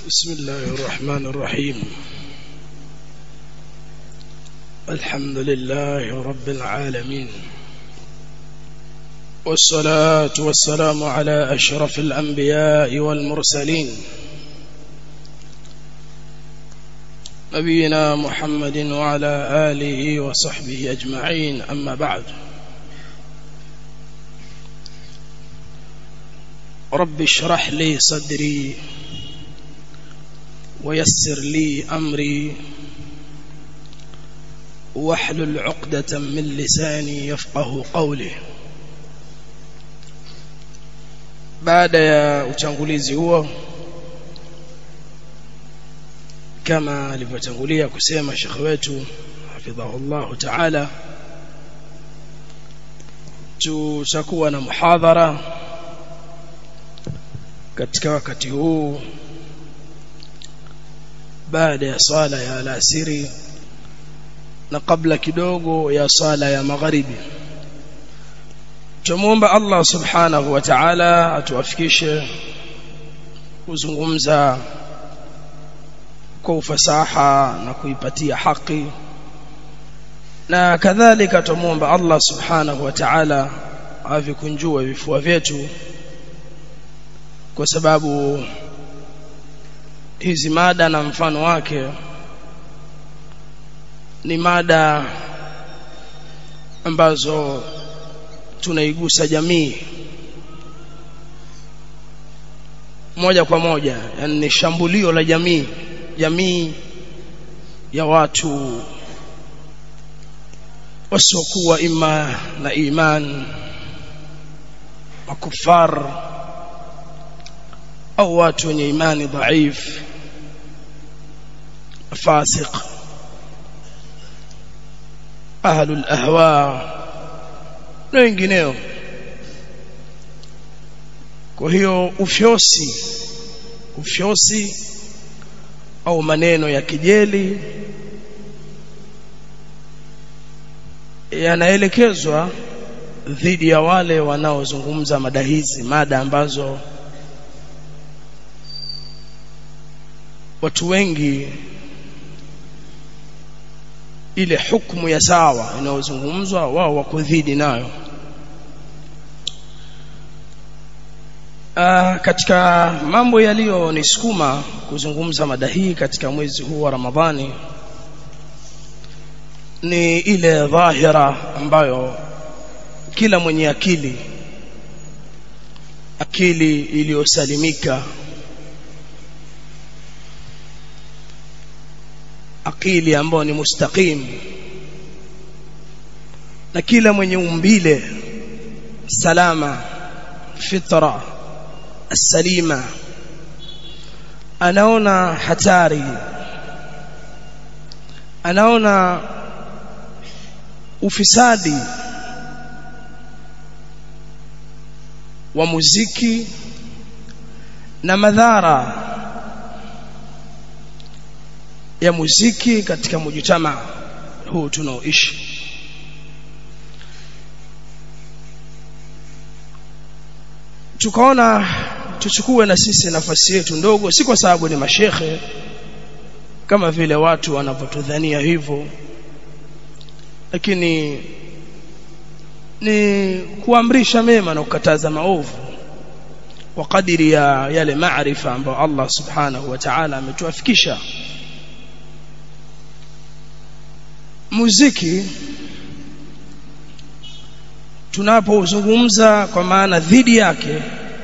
بسم الله الرحمن الرحيم الحمد لله رب العالمين والصلاة والسلام على أشرف الأنبياء والمرسلين نبينا محمد وعلى آله وصحبه أجمعين أما بعد رب اشرح لي صدري ويسر لي أمري واحلل عقدة من لساني يفقه قولي baada ya utangulizi huo kama alivyotangulia kusema shekhe wetu hafidhahullah taala tutakuwa na muhadhara katika wakati huu baada ya sala ya alasiri na kabla kidogo ya sala ya magharibi tumuomba Allah subhanahu wa ta'ala atuwafikishe kuzungumza kwa ufasaha na kuipatia haki na kadhalika tumuomba Allah subhanahu wa ta'ala avikunjue vifua vyetu kwa sababu hizi mada na mfano wake ni mada ambazo tunaigusa jamii moja kwa moja yani ni shambulio la jamii jamii ya watu wasiokuwa ima na iman makufar au watu wenye imani dhaif fasiq ahlul ahwa na wengineo kwa hiyo ufyosi ufyosi au maneno ya kijeli yanaelekezwa dhidi ya wale wanaozungumza mada hizi mada ambazo watu wengi ile hukumu ya sawa inayozungumzwa wao wako dhidi nayo Uh, katika mambo yaliyonisukuma kuzungumza mada hii katika mwezi huu wa Ramadhani ni ile dhahira ambayo kila mwenye akili akili iliyosalimika akili ambayo ni mustaqim na kila mwenye umbile salama fitra السليمة anaona hatari anaona ufisadi wa muziki na madhara ya muziki katika mujitama huu tunaoishi tukaona tuchukue na sisi nafasi yetu ndogo si kwa sababu ni mashekhe kama vile watu wanavyotudhania hivyo lakini ni kuamrisha mema na kukataza maovu kwa kadiri ya yale maarifa ambayo Allah subhanahu wa ta'ala ametuafikisha muziki tunapozungumza kwa maana dhidi yake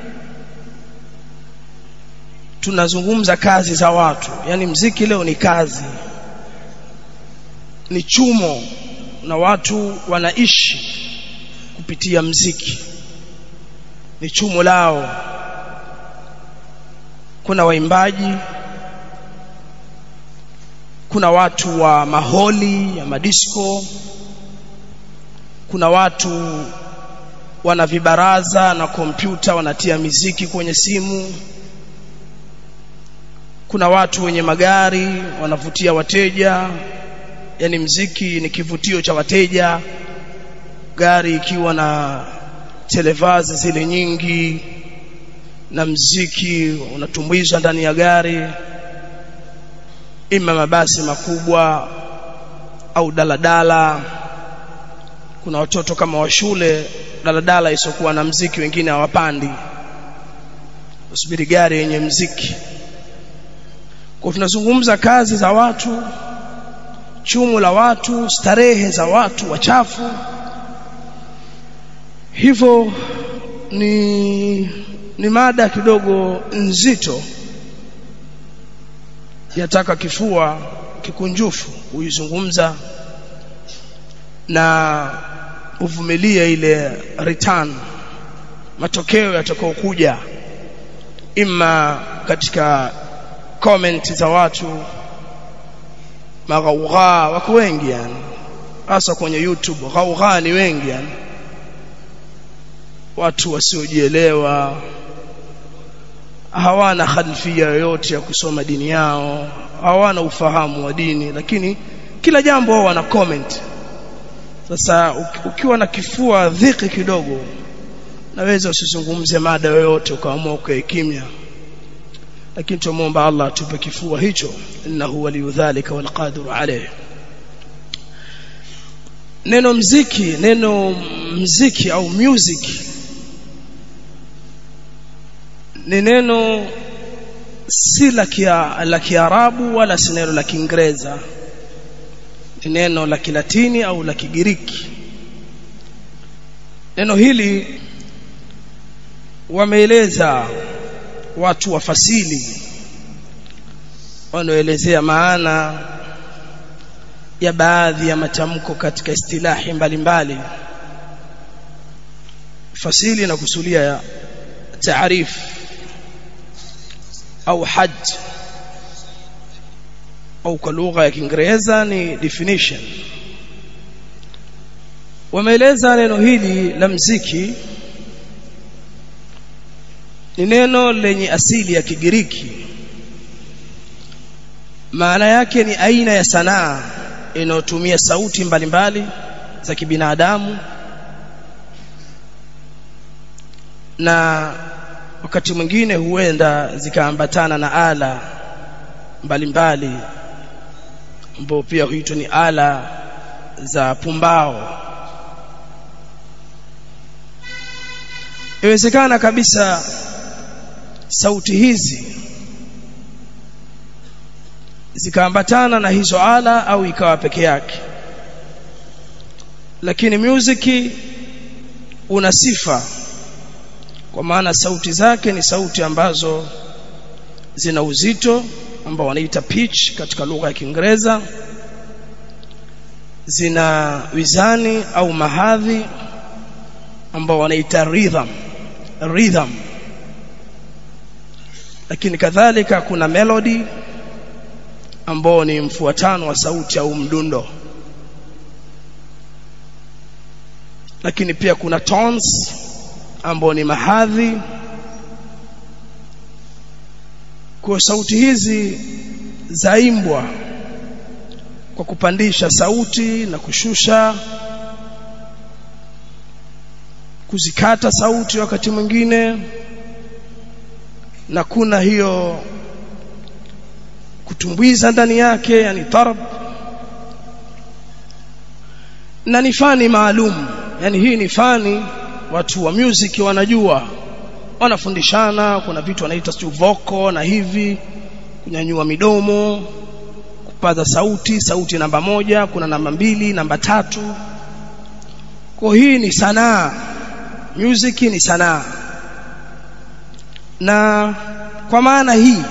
tunazungumza kazi za watu yani mziki leo ni kazi ni chumo na watu wanaishi kupitia mziki ni chumo lao kuna waimbaji kuna watu wa maholi ya madisko kuna watu wana vibaraza na kompyuta wanatia miziki kwenye simu kuna watu wenye magari wanavutia wateja yani mziki ni kivutio cha wateja gari ikiwa na televazi zile nyingi na mziki unatumbuizwa ndani ya gari ima mabasi makubwa au daladala kuna watoto kama wa shule daladala isokuwa na mziki wengine hawapandi usubiri gari yenye mziki kwa tunazungumza kazi za watu chumu la watu starehe za watu wachafu hivyo ni ni mada kidogo nzito yataka kifua kikunjufu kuizungumza na uvumilie ile return matokeo yatakayokuja imma katika comment za watu maghaugha wako wengi yani hasa kwenye YouTube ghaugha ni wengi yani watu wasiojielewa hawana khalfia yoyote ya kusoma dini yao hawana ufahamu wa dini lakini kila jambo wao wana comment sasa ukiwa na kifua dhiki kidogo naweza usizungumze mada yoyote ukaamua ukae kimya lakini tumuomba Allah atupe kifua hicho innahu waliyu dhalika walqadiru alayh neno mziki neno mziki au music ni neno si la kia, la Kiarabu wala si neno la Kiingereza ni neno la Kilatini au la Kigiriki neno hili wameeleza watu wafasili wanaoelezea maana ya baadhi ya matamko katika istilahi mbalimbali fasili na kusulia ya taarif au haj au kwa lugha ya Kiingereza ni definition wameeleza neno hili la mziki ni neno lenye asili ya Kigiriki maana yake ni aina ya sanaa inayotumia sauti mbalimbali mbali za kibinadamu na wakati mwingine huenda zikaambatana na ala mbalimbali ambao pia huitwa ni ala za pumbao inawezekana kabisa sauti hizi zikaambatana na hizo ala au ikawa peke yake lakini music una sifa kwa maana sauti zake ni sauti ambazo zina uzito ambao wanaita pitch katika lugha ya Kiingereza zina wizani au mahadhi ambao wanaita rhythm rhythm lakini kadhalika kuna melody ambao ni mfuatano wa sauti au mdundo lakini pia kuna tones ambao ni mahadhi kwa sauti hizi zaimbwa kwa kupandisha sauti na kushusha kuzikata sauti wakati mwingine na kuna hiyo kutumbuiza ndani yake yani tarab na ni fani maalum yani hii ni fani watu wa music wanajua wanafundishana kuna vitu wanaita stu voko na hivi kunyanyua midomo kupaza sauti sauti namba moja kuna namba mbili namba tatu kwa hii ni sanaa music ni sanaa na kwa maana hii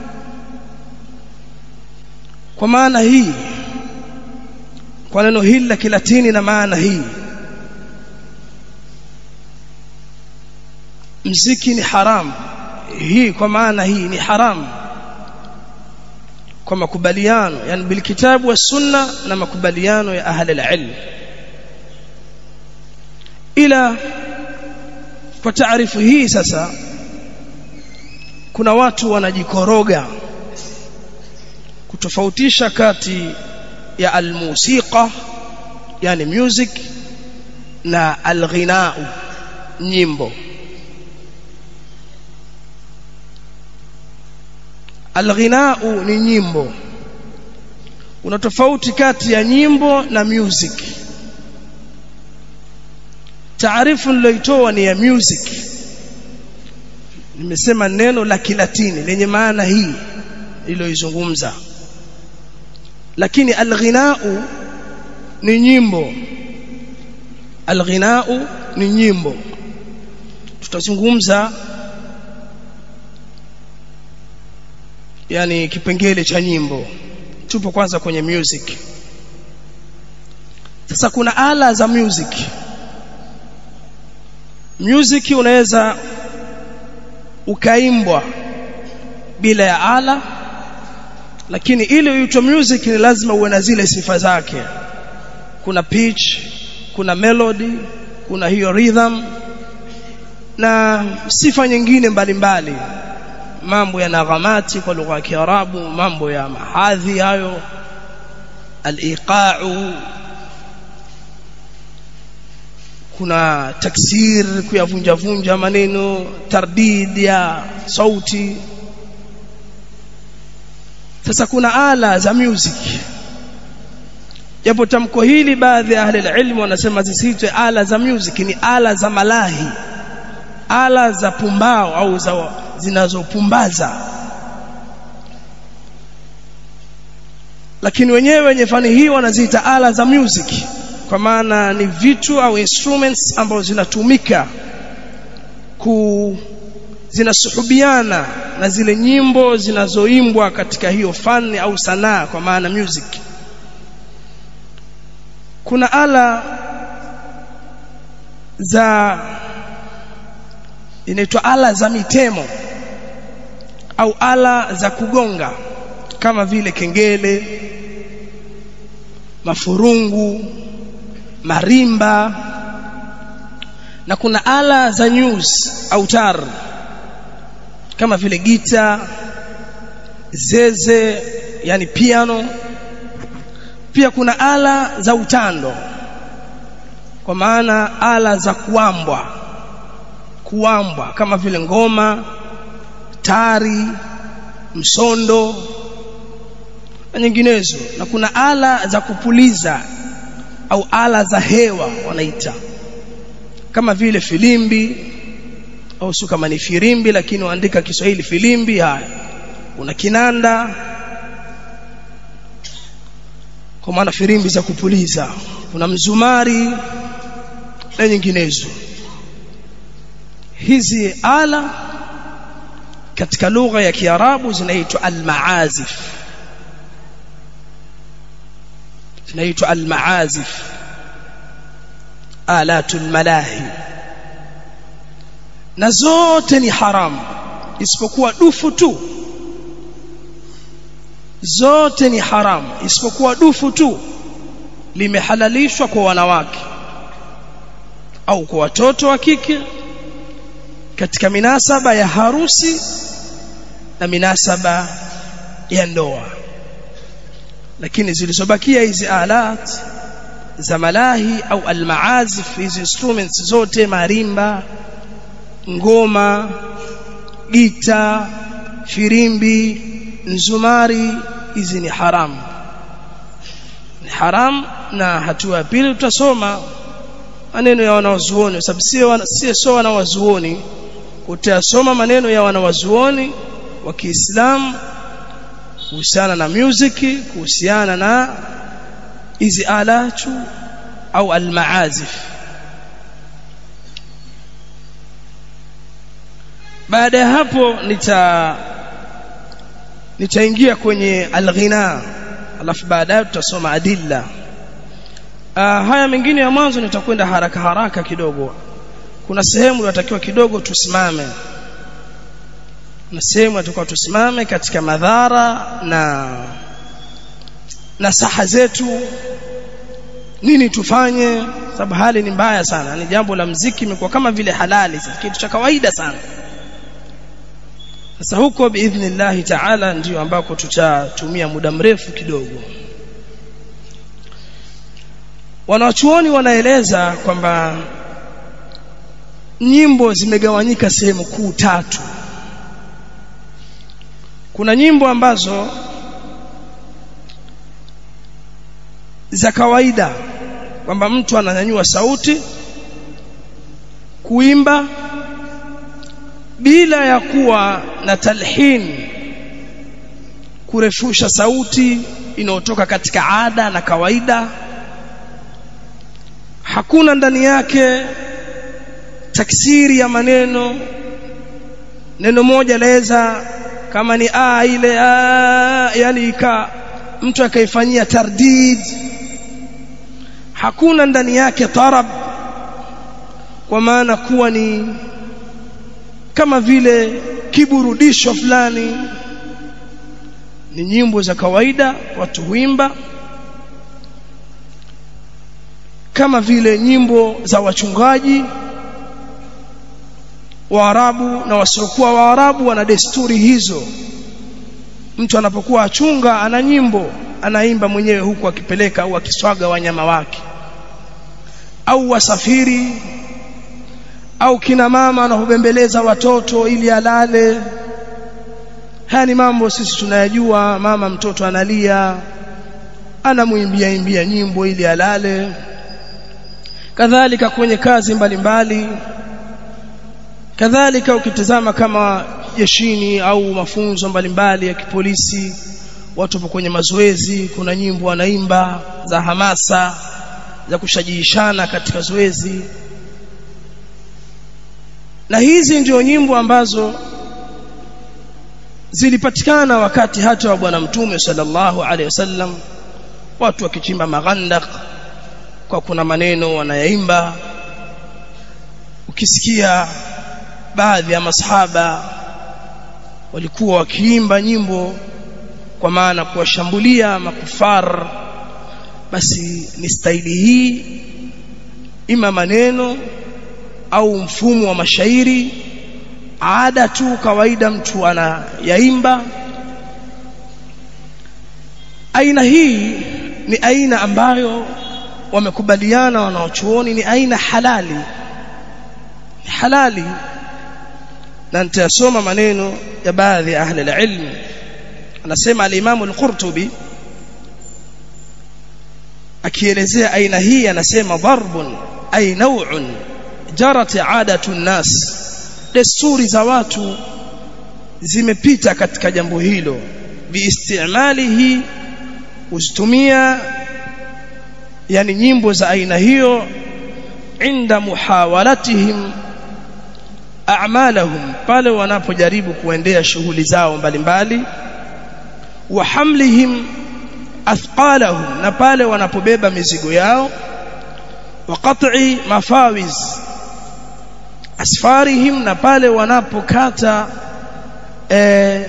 kwa maana hii kwa neno hili la kilatini na maana hii mziki ni haram hii kwa maana hii ni haram kwa makubaliano yani bilkitabu wa sunna na makubaliano ya ahli alilm ila kwa taarifu hii sasa kuna watu wanajikoroga kutofautisha kati ya almusiqa yani music na alghinau nyimbo alghinau ni nyimbo kuna tofauti kati ya nyimbo na music taarifu niloitoa ni ya music nimesema neno la kilatini lenye maana hii iliyoizungumza lakini alghinau ni nyimbo alghinau ni nyimbo tutazungumza yani kipengele cha nyimbo tupo kwanza kwenye music sasa kuna ala za music music unaweza ukaimbwa bila ya ala lakini ili uitwe music ni lazima uwe na zile sifa zake kuna pitch kuna melody kuna hiyo rhythm na sifa nyingine mbalimbali mbali. mambo ya naghamati kwa lugha ya Kiarabu mambo ya mahadhi hayo al-iqa'u kuna taksir kuyavunja vunja maneno tardid ya sauti sasa kuna ala za music japo tamko hili baadhi ya ahli ilmu wanasema zisiitwe ala za music ni ala za malahi ala za pumbao au za zinazopumbaza lakini wenyewe wenye fani hii wanaziita ala za music kwa maana ni vitu au instruments ambazo zinatumika ku zinasuhubiana na zile nyimbo zinazoimbwa katika hiyo fani au sanaa kwa maana music kuna ala za inaitwa ala za mitemo au ala za kugonga kama vile kengele mafurungu marimba na kuna ala za news au tar kama vile gita zeze yani piano pia kuna ala za utando kwa maana ala za kuambwa kuambwa kama vile ngoma tari msondo na nyinginezo na kuna ala za kupuliza au ala za hewa wanaita kama vile filimbi au sio kama ni firimbi lakini waandika Kiswahili filimbi haya kuna kinanda kwa maana firimbi za kupuliza kuna mzumari na nyinginezo hizi ala katika lugha ya Kiarabu zinaitwa al-maazif zinaitwa al-maazif alatul malahi na zote ni haramu isipokuwa dufu tu zote ni haramu isipokuwa dufu tu limehalalishwa kwa wanawake au kwa watoto wa kike katika minasaba ya harusi na minasaba ya ndoa lakini zilizobakia hizi alat za malahi au almaazif hizi instruments zote marimba ngoma gita firimbi nzumari hizi ni haramu ni haram na hatua ya pili tutasoma maneno ya wanawazuoni sababu sio sio so wanawazuoni utasoma maneno ya wanawazuoni wa Kiislamu kuhusiana na music kuhusiana na hizi alatu au almaazif baada ya hapo nita nitaingia kwenye alghina alafu baadaye tutasoma adilla uh, haya mengine ya mwanzo nitakwenda haraka haraka kidogo kuna sehemu tunatakiwa kidogo tusimame na sehemu tunatakiwa tusimame katika madhara na na saha zetu nini tufanye sababu hali ni mbaya sana ni jambo la mziki imekuwa kama vile halali sasa kitu cha kawaida sana sasa huko biidhnillah taala ndio ambako tutatumia muda mrefu kidogo wanachuoni wanaeleza kwamba nyimbo zimegawanyika sehemu kuu tatu kuna nyimbo ambazo za kawaida kwamba mtu ananyanyua sauti kuimba bila ya kuwa na talhin kurefusha sauti inayotoka katika ada na kawaida hakuna ndani yake taksiri ya maneno neno moja laweza kama ni a ile a yani ika mtu akaifanyia tardid hakuna ndani yake tarab kwa maana kuwa ni kama vile kiburudisho fulani ni nyimbo za kawaida watu huimba kama vile nyimbo za wachungaji Waarabu na wasiokuwa Waarabu wana desturi hizo mtu anapokuwa achunga ana nyimbo anaimba mwenyewe huku akipeleka au akiswaga wanyama wake au wasafiri au kina mama anahubembeleza watoto ili alale haya ni mambo sisi tunayajua mama mtoto analia anamuimbia imbia nyimbo ili alale kadhalika kwenye kazi mbalimbali mbali. kadhalika ukitazama kama jeshini au mafunzo mbalimbali ya kipolisi watu wapo kwenye mazoezi kuna nyimbo wanaimba za hamasa za kushajiishana katika zoezi na hizi ndio nyimbo ambazo zilipatikana wakati hata wa bwana mtume sallallahu alaihi wasallam watu wakichimba maghandak kwa kuna maneno wanayaimba ukisikia baadhi ya masahaba walikuwa wakiimba nyimbo kwa maana kuwashambulia makufar basi ni staili hii ima maneno au mfumo wa mashairi ada tu kawaida mtu anayaimba aina hii ni aina ambayo wamekubaliana wanaochuoni ni aina halali ni halali na nitasoma maneno ya baadhi ya ahli ilm anasema al-Imam al-Qurtubi akielezea aina hii anasema darbun ay naw'un jarat adatu nas desturi za watu zimepita katika jambo hilo biistimalihi usitumia yani nyimbo za aina hiyo inda muhawalatihim a'malahum pale wanapojaribu kuendea shughuli zao mbalimbali wa hamlihim athqalahum na pale wanapobeba mizigo yao wa qat'i mafawiz asfarihim na pale wanapokata e,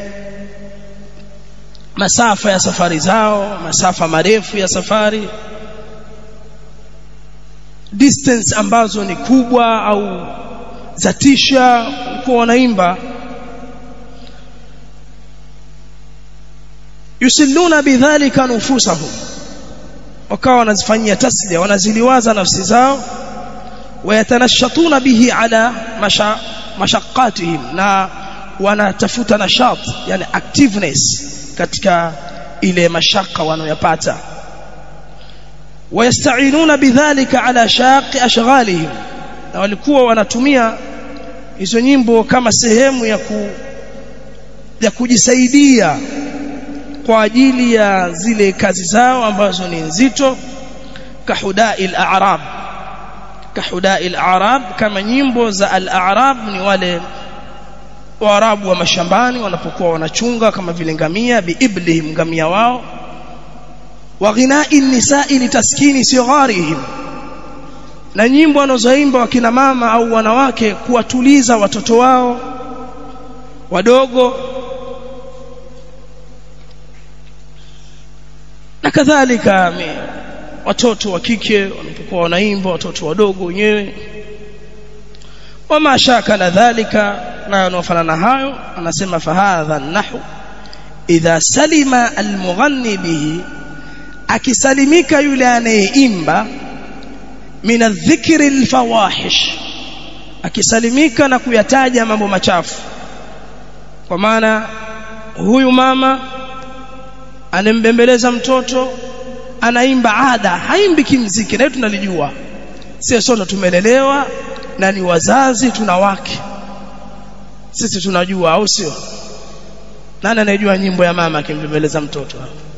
masafa ya safari zao masafa marefu ya safari distance ambazo ni kubwa au zatisha kwa wanaimba yusilluna bidhalika nufusahum wakawa wanazifanyia taslia wanaziliwaza nafsi zao wayatanashatuna bihi ala masha, mashaqqatihim na wanatafuta nashat yani activeness katika ile mashaka wanayopata wayasta'inuna bidhalika ala shaqi ashghalihim na walikuwa wanatumia hizo nyimbo kama sehemu ya ku ya kujisaidia kwa ajili ya zile kazi zao ambazo ni nzito kahudai al-a'rab kahudai al-a'rab kama nyimbo za al-a'rab ni wale waarabu wa mashambani wanapokuwa wanachunga kama vile ngamia biiblihim ngamia wao wa ghinai nisai litaskini sigharihim na nyimbo wanazoimba wakina mama au wanawake kuwatuliza watoto wao wadogo na kadhalika watoto wa kike wanapokuwa wanaimba watoto wadogo wenyewe wama shakala dhalika na yanayofanana hayo anasema fahadha nahu idha salima almughanni bihi akisalimika yule anayeimba min adh-dhikri al-fawahish akisalimika na kuyataja mambo machafu kwa maana huyu mama anembembeleza mtoto anaimba ada haimbi kimziki na tunalijua sisi sote tumelelewa na ni wazazi tuna wake sisi tunajua au sio nani anayejua nyimbo ya mama akimbembeleza mtoto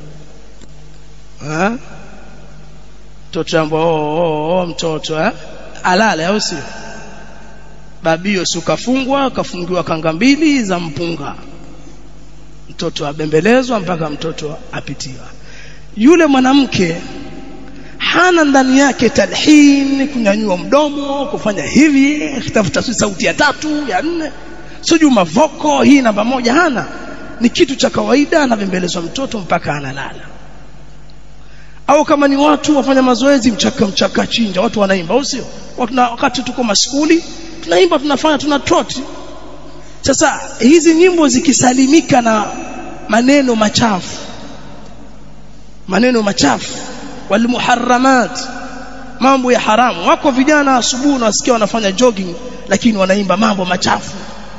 ha mtoto ambao oh, oh, oh, mtoto eh alale au sio babio si ukafungwa kafungiwa kanga mbili za mpunga mtoto abembelezwa mpaka mtoto apitiwa yule mwanamke hana ndani yake talhin kunyanyua mdomo kufanya hivi kutafuta sauti ya tatu ya nne sijui mavoko hii namba moja hana ni kitu cha kawaida anabembelezwa mtoto mpaka analala au kama ni watu wafanya mazoezi mchaka mchaka chinja watu wanaimba au sio wakati tuko maskuli tunaimba tunafanya tuna trot sasa hizi nyimbo zikisalimika na maneno machafu maneno machafu walmuharramat mambo ya haramu wako vijana asubuhi unasikia wanafanya jogging lakini wanaimba mambo machafu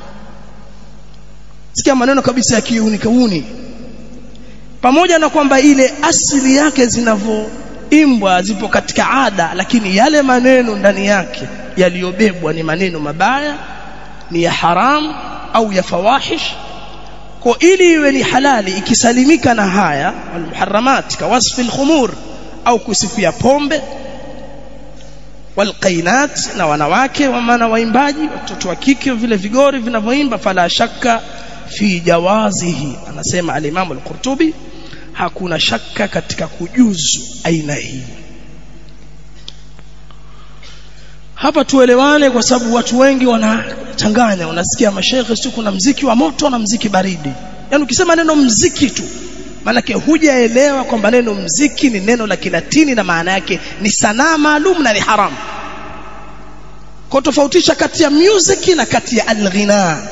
sikia maneno kabisa ya kiuni kauni pamoja na kwamba ile asili yake zinavyoimbwa zipo katika ada lakini yale maneno ndani yake yaliyobebwa ni maneno mabaya ni ya haram au ya fawahish kwa ili iwe ni halali ikisalimika na haya almuharramat kawasfi alkhumur au kusifia pombe walqainat na wanawake wa maana waimbaji watoto wa kike vile vigori vinavyoimba fala shakka fi jawazihi anasema al-Imam al-Qurtubi hakuna shaka katika kujuzu aina hii hapa tuelewane kwa sababu watu wengi wanachanganya unasikia mashaikh sio kuna mziki wa moto na mziki baridi yani ukisema neno mziki tu maanake hujaelewa kwamba neno mziki ni neno la Kilatini na maana yake ni sanaa maalum na ni haramu kwa tofautisha kati ya music na kati ya alghina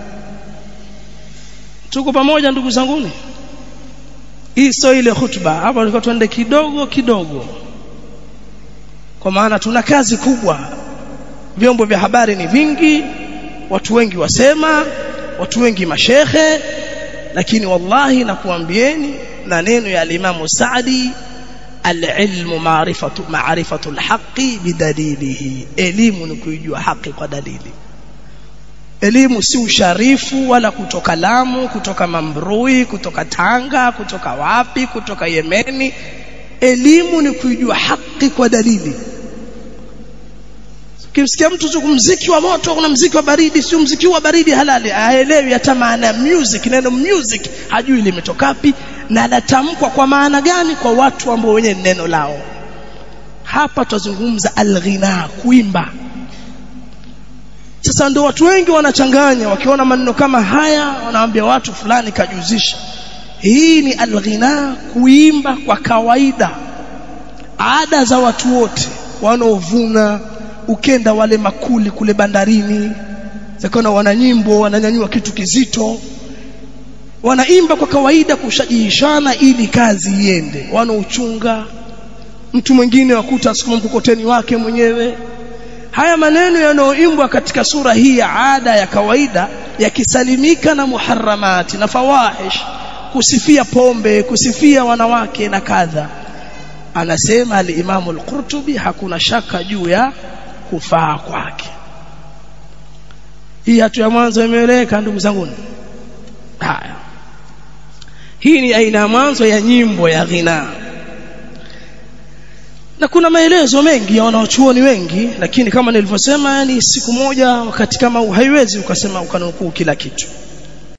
tuko pamoja ndugu zanguni hii sio ile hutuba hapa tulikuwa tuende kidogo kidogo kwa maana tuna kazi kubwa vyombo vya habari ni vingi watu wengi wasema watu wengi mashehe lakini wallahi nakuambieni na neno ya alimamu Saadi alilmu maarifatu maarifatu alhaqi bidalilihi elimu ni kuijua haki kwa dalili elimu si usharifu wala kutoka Lamu kutoka Mambrui kutoka Tanga kutoka wapi kutoka Yemeni elimu ni kuijua haki kwa dalili ukimsikia mtu tu mziki wa moto kuna mziki wa baridi sio mziki wa baridi halali haelewi hata maana music neno music hajui limetoka wapi na latamkwa kwa maana gani kwa watu ambao wenye neno lao hapa tutazungumza alghina kuimba sasa ndio watu wengi wanachanganya wakiona maneno kama haya wanaambia watu fulani kajuzisha hii ni alghina kuimba kwa kawaida ada za watu wote wanaovuna ukenda wale makuli kule bandarini zakona wana nyimbo wananyanyua kitu kizito wanaimba kwa kawaida kushajihishana ili kazi iende wanaochunga mtu mwingine wakuta sukuma mkokoteni wake mwenyewe haya maneno yanayoimbwa katika sura hii ya ada ya kawaida yakisalimika na muharramati na fawahish kusifia pombe kusifia wanawake na kadha anasema al-Imam al-Qurtubi hakuna shaka juu ya kufaa kwake hii hatu ya mwanzo imeeleweka ndugu zangu haya hii ni aina ya mwanzo ya nyimbo ya ghina na kuna maelezo mengi ya wanaochuoni wengi lakini kama nilivyosema ni siku moja wakati kama huu haiwezi ukasema ukanukuu kila kitu